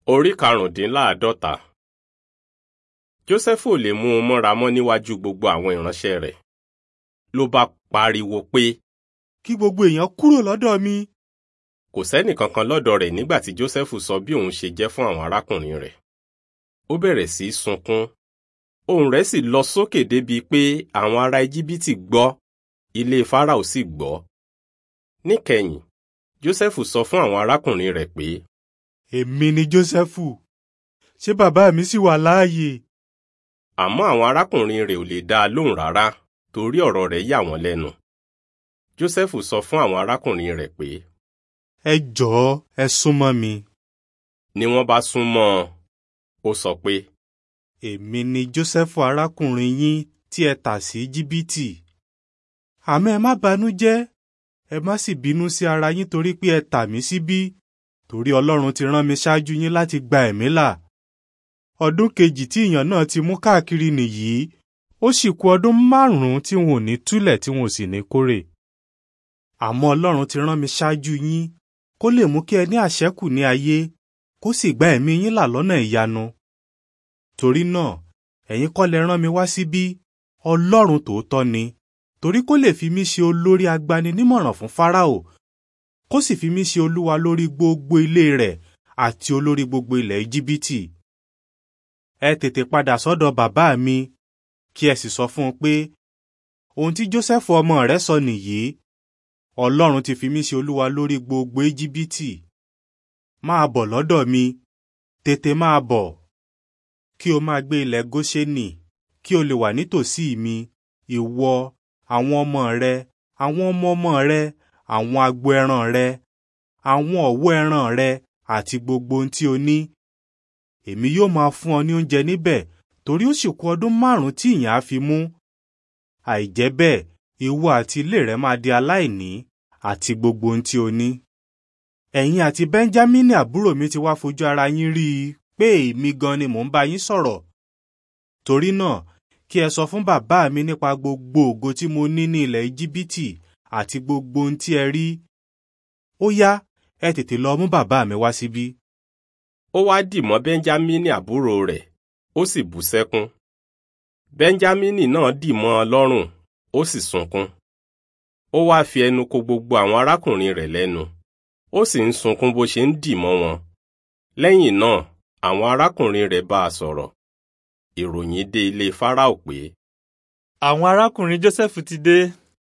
Orí karùndínláàádọ́ta. Jósẹ́fù ò lè mú un mọ́ra mọ́ níwájú gbogbo àwọn ìránṣẹ́ rẹ̀. Ló bá pariwo pé kí gbogbo èèyàn kúrò lọ́dọ̀ mi. kò sẹ́nì kankan lọ́dọ̀ rẹ̀ nígbà tí Jósẹ́fù sọ bí òun ṣe jẹ́ fún àwọn arákùnrin rẹ̀. Ó bẹ̀rẹ̀ sí í sunkún. Ohùn rẹ̀ sì lọ sókè débi pé àwọn ará Íjíbítì gbọ́, ilé Fáráò sì gbọ́. Níkẹyìn, Jósẹ́fù sọ fún àwọn arákùnrin rẹ̀ pé èmi ni Jósẹ́fù ṣé bàbá mi sì wà láàyè. àmọ́ àwọn arákùnrin rẹ̀ ò lè dá a lóhùn rárá torí ọ̀rọ̀ rẹ̀ yà wọ́n lẹ́nu. Jósẹ́fù sọ fún àwọn arákùnrin rẹ̀ pé ẹ jọ̀ọ́ ẹ súnmọ́ mi. ni wọ́n bá sún mọ́ ọ. Ó sọ pé èmi ni Jósẹ́fù arákùnrin yín tí ẹ tà sí Íjíbítì. àmọ́ ẹ má banújẹ́ ẹ má sì bínú sí ara yín torí pé ẹ tà mí síbí torí Ọlọ́run ti rán mi ṣáájú yín láti gba ẹ̀mí là. ọdún kejì tí ìyàn náà ti mú káàkiri nìyí ó sì kù ọdún márùn-ún tí wọn ò ní túlẹ̀ tí wọn ò sì ní kórè. àmọ́ Ọlọ́run ti rán mi ṣáájú yín kó lè mú kí ẹ ní àṣẹ́kù ní ayé kó sì gba ẹ̀mí yín là lọ́nà ìyanu. torí náà ẹ̀yin kọ́ lẹ rán mi wá síbí Ọlọ́run tòótọ́ ni torí kó lè fi mí ṣe olórí agbaninímọ̀ràn fún Fáráò kó sì fi mí ṣe olúwa lórí gbogbo ilé rẹ̀ àti olórí gbogbo ilẹ̀ Íjíbítì. ẹ tètè padà sọ́dọ̀ bàbá mi kí ẹ sì sọ fún un pé ohun tí Jósẹ́fù ọmọ rẹ̀ sọ nìyí Ọlọ́run ti fi mí ṣe olúwa lórí gbogbo Íjíbítì. máa bọ̀ lọ́dọ̀ mi tètè máa bọ̀ kí o máa gbé ilẹ̀ Góṣẹ́nì kí o lè wà nítòsí mi ìwọ àwọn ọmọ rẹ àwọn ọmọ ọmọ rẹ àwọn agbo ẹran rẹ àwọn ọ̀wọ́ ẹran rẹ àti gbogbo ohun tí o ní. èmi yóò máa fún ọ ní oúnjẹ níbẹ̀ torí ó sì kù ọdún márùn-ún tí ìyàn á fi mú. àìjẹ́ bẹ́ẹ̀ ìwọ àti ilé rẹ máa di aláìní àti gbogbo ohun tí o ní. ẹ̀yin àti Bẹ́ńjámínì àbúrò mi ti wá fojú ara yín rí i pé èmi gan ni mò ń bá yín sọ̀rọ̀. torí náà kí ẹ sọ fún bàbá mi nípa gbogbo ògo tí mo ní ní ilẹ̀ Íjíbítì àti gbogbo ohun tí ẹ rí. ó yá ẹ tètè lọ mú bàbá mi wá síbí. ó wá dì mọ́ Bẹ́ńjámínì àbúrò rẹ̀ ó sì bú sẹ́kún. Bẹ́ńjámínì náà dì mọ́ ọ lọ́rùn ó sì sunkún. ó wá fi ẹnu ko gbogbo àwọn arákùnrin rẹ̀ lẹ́nu ó sì ń sunkún bó ṣe ń dì mọ́ wọn. lẹ́yìn náà àwọn arákùnrin rẹ̀ bá a sọ̀rọ̀. ìròyìn dé ilé Fáráò pé àwọn arákùnrin Jósẹ́fù ti dé.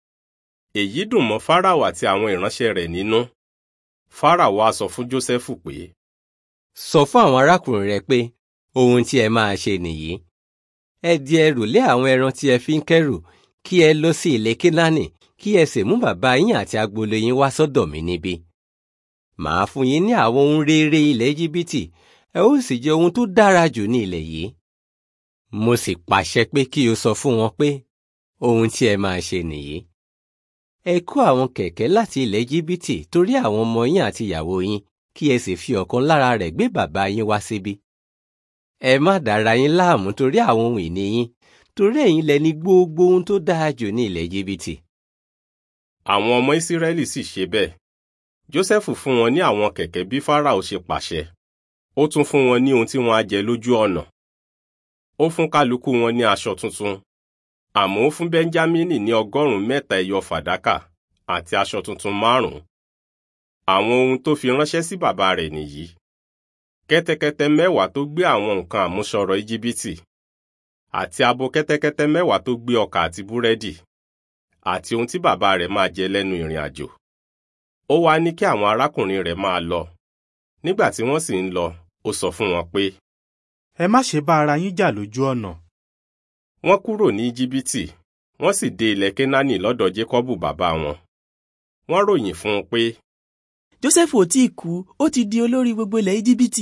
èyí dùn mọ́ Fáráò àti àwọn ìránṣẹ́ rẹ̀ nínú. Fáráò wá sọ fún Jósẹ́fù pé sọ fún àwọn arákùnrin rẹ pé ohun tí ẹ máa ṣe nìyí. ẹ di ẹrù lé àwọn ẹran tí ẹ fi ń kẹ́rù kí ẹ lọ sí ilẹ̀ Kénáánì kí ẹ sì mú bàbá yín àti agboolé yín wá sọ́dọ̀ mi níbí. màá fún yín ní àwọn ohun rere ilẹ̀ Íjíbítì ẹ ó sì jẹ ohun tó dára jù ní ilẹ̀ yìí. mo sì pàṣẹ pé kí o sọ fún wọn pé ohun tí ẹ máa ṣe nìyí. ẹ kó àwọn kẹ̀kẹ́ láti ilẹ̀ Íjíbítì torí àwọn ọmọ yín àti ìyàwó yín kí ẹ sì fi ọ̀kan lára rẹ̀ gbé bàbá yín wá síbí. ẹ má dára yín láàmú torí àwọn ohun ìní yín torí ẹ̀yin lẹ ní gbogbo ohun tó dáa jù ní ilẹ̀ Íjíbítì. àwọn ọmọ Ísírẹ́lì sì ṣe bẹ́ẹ̀. Jósẹ́fù fún wọn ní àwọn kẹ̀kẹ́ bí Fáráò ṣe pàṣẹ. ó tún fún wọn ní ohun tí wọ́n á jẹ lójú ọ̀nà. ó fún kálukú wọn ní aṣọ tuntun. àmọ́ ó fún Bẹ́ńjámínì ní ọgọ́rùn-ún mẹ́ta ẹyọ fàdákà àti aṣọ tuntun márùn-ún. àwọn ohun tó fi ránṣẹ́ sí bàbá rẹ̀ nìyí. kẹ́tẹ́kẹ́tẹ́ mẹ́wàá tó gbé àwọn nǹkan àmúṣọrọ̀ Íjíbítì àti abo kẹ́tẹ́kẹ́tẹ́ mẹ́wàá tó gbé ọkà àti búrẹ́dì àti ohun tí bàbá rẹ̀ máa jẹ lẹ́nu ìrìn àjò. ó wá ní kí àwọn arákùnrin rẹ̀ máa lọ. nígbà tí wọ́n sì ń lọ ó sọ fún wọn pé. ẹ má ṣe bá ara yín jà lójú ọ̀nà. wọ́n kúrò ní Íjíbítì wọ́n sì dé ilẹ̀ Kénáánì lọ́dọ̀ Jékọ́bù bàbá wọn. wọ́n ròyìn fún un pé Jósẹ́fù ò tí ì kú ó ti di olórí gbogbo ilẹ̀ Íjíbítì.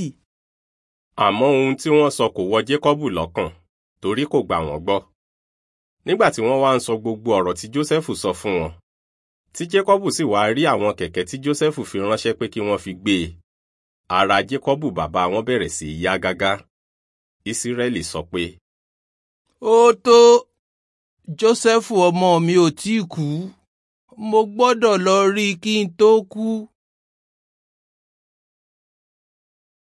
àmọ́ ohun tí wọ́n sọ kò wọ Jékọ́bù lọ́kàn torí kò gbà wọ́n gbọ́. nígbà tí wọ́n wá ń sọ gbogbo ọ̀rọ̀ tí Jósẹ́fù sọ fún wọn tí Jékọ́bù sì wá rí àwọn kẹ̀kẹ́ tí Jósẹ́fù fi ránṣẹ́ pé kí wọ́n fi gbé e ara Jékọ́bù bàbá wọn bẹ̀rẹ̀ sí í yá gágá. Ísírẹ́lì sọ pé ó tó Jósẹ́fù ọmọ mi ò tí ì kú mo gbọ́dọ̀ lọ rí i kí n tó kú.